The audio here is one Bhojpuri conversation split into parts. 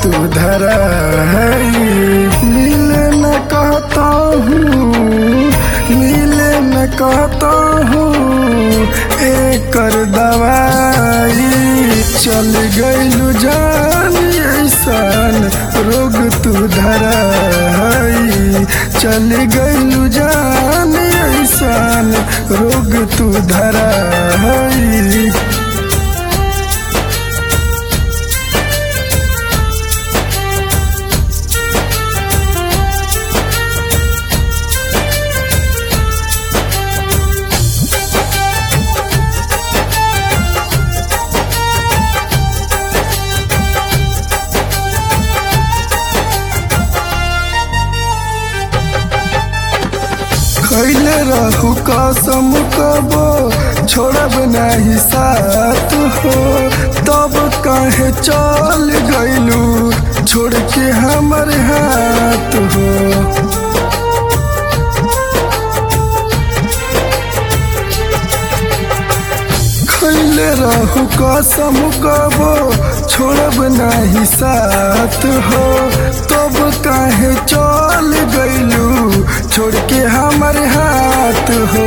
तू धरा मिले न कहता हूँ मिले न कहता हूँ एकर दवाई चल गइलू जान ऐसन रोग तू धरा चल गइलू जान ऐसन रोग तू धरा खैले रहू कसम कबो छोड़ब नहीं साथ हो तब काहे चल गइलू छोड़ के हमर हाथ हो खैले रहू कसम कबो छोड़ब नहीं साथ हो तब काहे चल गइलू छोड़ के हमर हाथ हो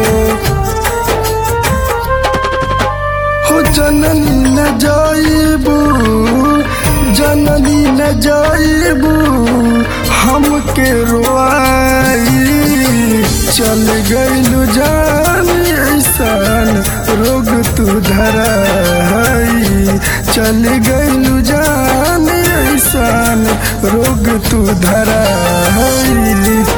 हो जननी न जाइबू जननी न जाइबू हमके रोआई चल गइलू जान ऐसन रोग तू धराई चल गइलू जान ऐसन रोग तू धराई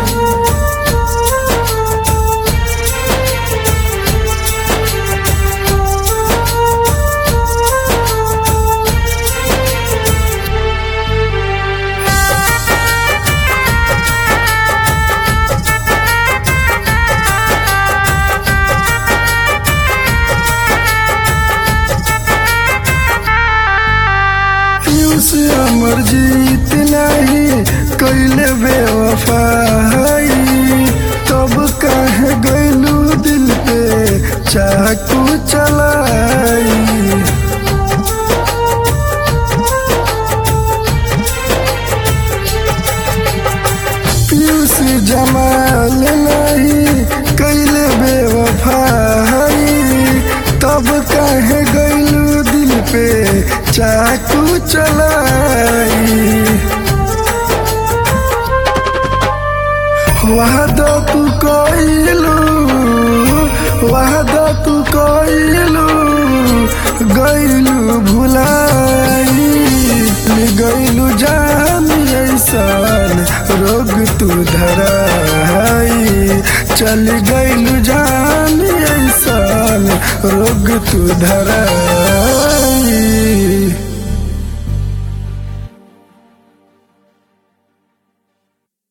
से अमर जीत नहीं कैले बेवफाई तब कहे गैलू दिल पे चाकू चलाई पीयूष जमाल नहीं कैले बेवफाई तब कहे गैलू दिल पे चाकू चलाई वादा तू कइलू वादा तू कइलू गइलू भुलाई गइलू जान ऐसन रोग तू धराई चल गइलू जान ऐसन रोग तू धराई